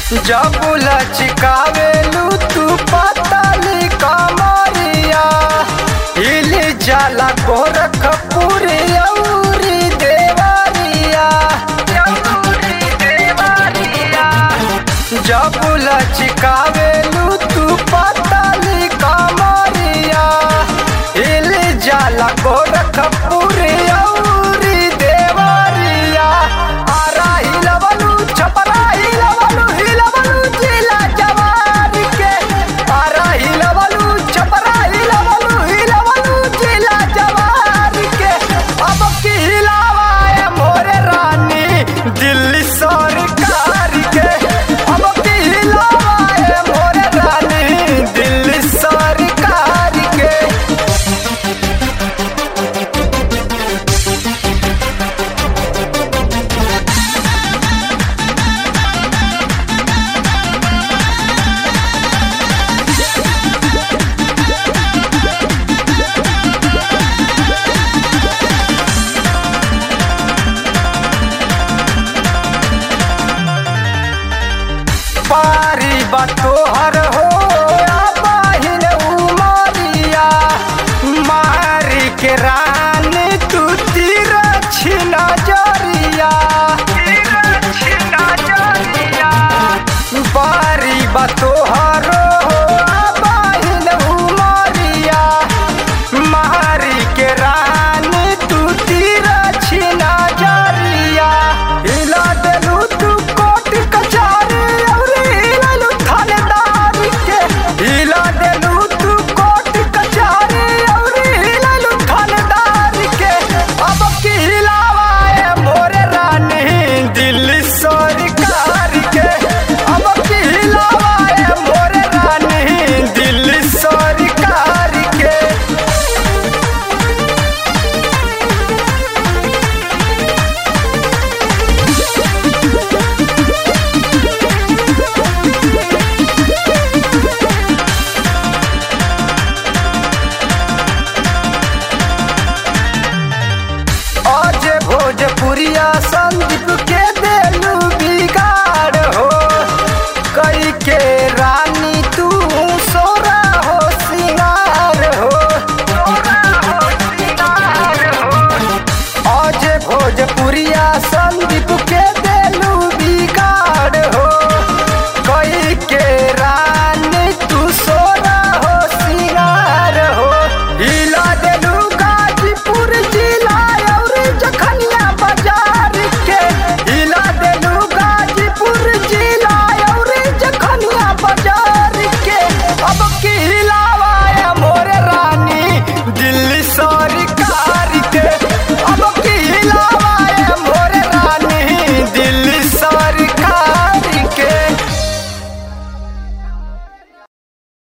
जब लचकावेलू तू पतली कमरिया हिल जाला गोरखपुर औरी देवरिया जब लचकावेलू तू पतली कमरिया हिल जाला गोरखपुर औरी देवरिया आरा हिलवलू छपरा हिलवलू हिलवलू जिला जवार के आरा हिलवलू छपरा हिलवलू हिलवलू जिला जवार के अब की हिलावाए मोरे रानी दिल्ली सरकार के अब की हिलावाए मोरे रानी दिल्ली सरकार के पारी बतोहर हो बहिन उमरिया मारी के रानी तू तीर छिना जरिया पारी बतोहर हो बहिन उमरिया मारी के रानी तू तीर छिना जरिया हिला देलू तू कोट कचारी औरी हिललू थानेदार के हिला देलू तू कोट कचारी औरी हिललू थानेदार के अब की हिलावाए मोरे रानी दिल्ली सरकार के अब की हिलावाए मोरे रानी दिल्ली सरकार के आज भोजपुरिया संदीप के देलू बिगाड़ हो कई के रानी तू सोरा हो सिंगार हो आज भोजपुरिया संदीप